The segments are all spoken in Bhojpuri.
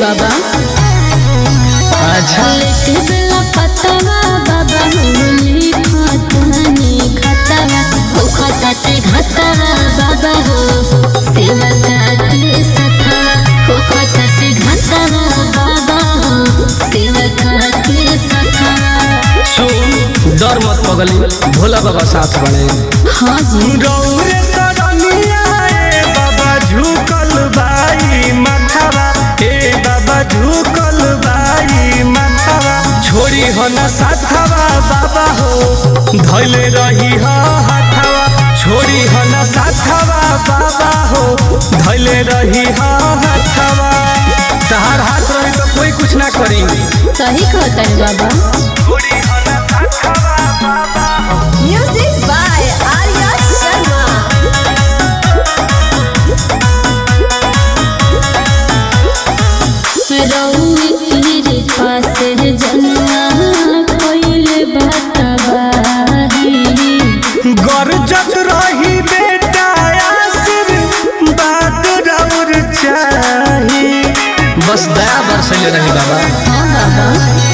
बाबा अच्छा लेके बेला पतवा बाबा होली खतनी खतवा हो खतते घतवा बाबा हो सेवा काटे सखा हो खतते घतवा बाबा हो सेवा काटे सखा सुन डर मत पगली भोला बाबा साथ बने हाँ जी गौरे सरनिया ए बाबा झुकल बाई माथावा ए बाबा झुकल बाई माथावा छोड़ी हो न साथावा बाबा हो धैले रही हो हाथावा छोड़ी हो न साथावा बाबा हो धैले रही हो हाथावा तहार हाथ रही तो कोई कुछ ना करी सही कहता है बाबा छोड़ी हो न साथावा बाबा हो Music by Arya Sharma. रउए तेरे पास जन्मा कोइले बतबाही गरजत रही बेटा आसिर बात रौर चाही बस दया बरसले रही बाबा हाँ बाबा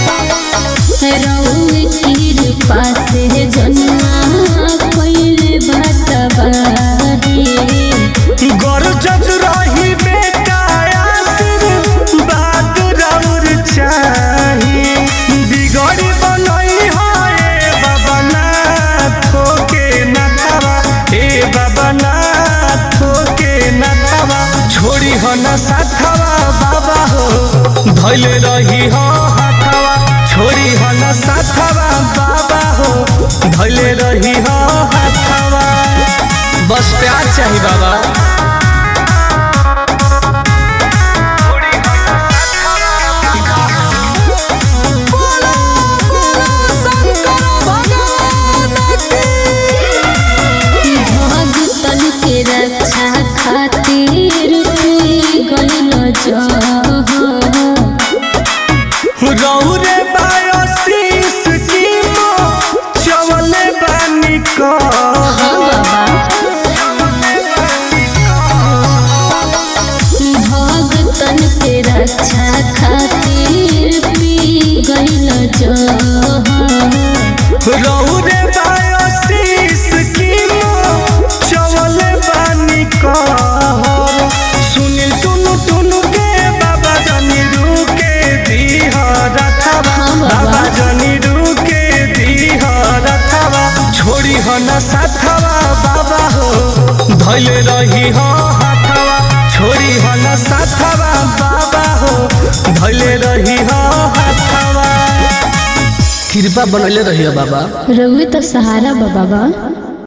रउए तेरे पास जन्मा कोइले बतबाही गरजत रही बेटा आसिर बात रौर चाही बिगड़ी बनई है बाबा ना ठोके ना खावा ए बाबा ना ठोके ना खावा छोड़ी हो ना साथवा बाबा हो धैले रही हो हाथवा छोड़ी हो ना साथवा बाबा हो धैले रही हो हाथवा बस प्यार चाहिए बाबा भगतन के रक्षा खातिर तू गइल जहाँ रौरे बायोसिस की मो चवले बानी को हाँ बाबा भगतन के रक्षा खातिर पी गइल जहाँ रौरे बायोसिस की मो चवले बानी को सुनील टुनु टुनु के बाबा जनी रुके दीह रथवा हाँ बाबा। बाबा जनी रुके दीह रथवा छोड़ी हो न साथवा बाबा हो धैले रही हो हाथवा छोड़ी हो न साथवा बाबा हो धैले रही हो हाथवा कृपा बनले रहियो बाबा रउए तो सहारा बा बाबा